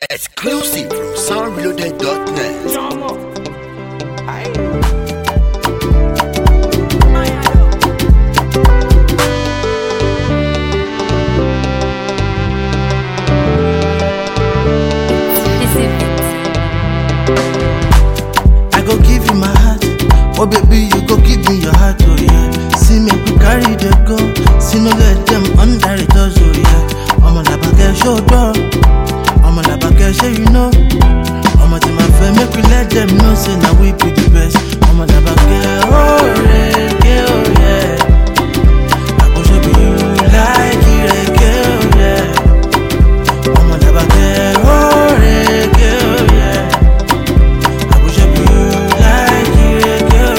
Exclusive from soundreloaded.net. I go give you my heart. Oh baby, you go give me your heart, oh yeah. See me we carry the go. See no let them under it, oh yeah. I'm a labake show door. I'm a labake show you know. I'm a team affair, make we let them know. Say now we be the best. I'm a labake, oh yeah, oh yeah. I go show you like it, oh yeah. I'm a labake, oh yeah, oh yeah. I go show you like it, girl,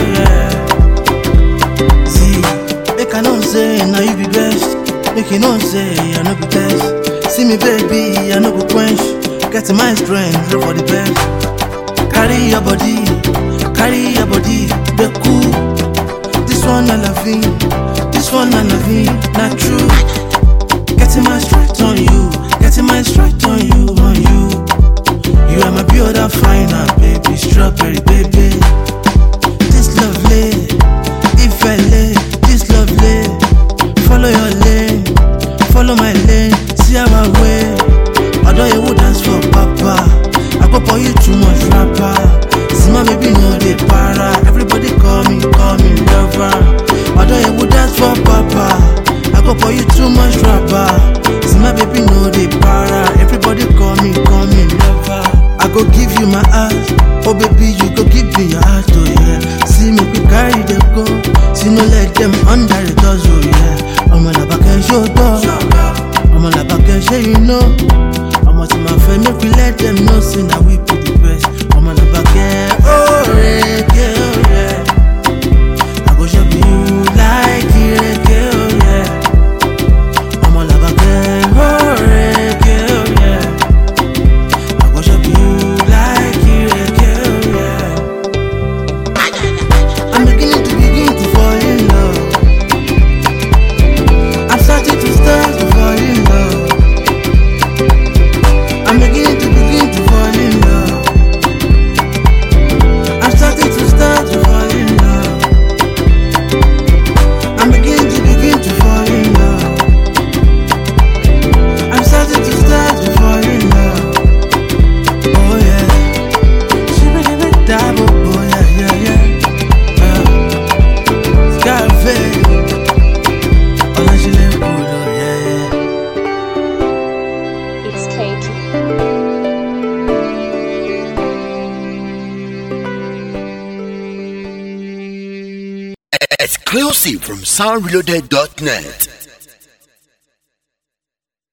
yeah. See, make I know say now you be best. Make you know say I no be best. See me, baby, I no go quench. Get my strength, look for the best. Carry your body, carry your body, be cool. This one I love you, this one I love you, not true. Getting my strength on you, getting my strength on you, on you. You are my beautiful finer, baby, strawberry baby. This lovely, if I lay, this lovely. Follow your lane, follow my lane, see our way. Although you would dance for papa, I go for you too much rapper. See my baby no dey para, everybody call me, call me lover. Although you would dance for papa, I go for you too much rapper. See my baby no dey para, everybody call me, call me lover. I go give you my heart, oh baby you go give me your heart, oh yeah. See me we carry them go, see no let them under the doors, oh yeah. I'm on a back and show door, I'm on a back and show you know. I'm on to my friend, make we let them know, say now we be the best. I'm on a back and oh yeah, yeah, yeah. I go show you like it, yeah, yeah. I'm on a back and oh yeah, yeah, yeah. I go show you like it, yeah, yeah. I'm beginning to begin to fall in love. I'm starting to start to fall in love. I'm beginning to begin to fall in love. I'm starting to start to fall in love. I'm beginning to begin to fall in love. I'm starting to start to fall in love. Oh yeah. Shibidi-bidi-dabba, oh yeah, yeah, yeah. Uh, Scarface. Ọláṣílẹ̀ Kúlò, yeah, yeah. It's cake. Exclusive from soundreloaded.net.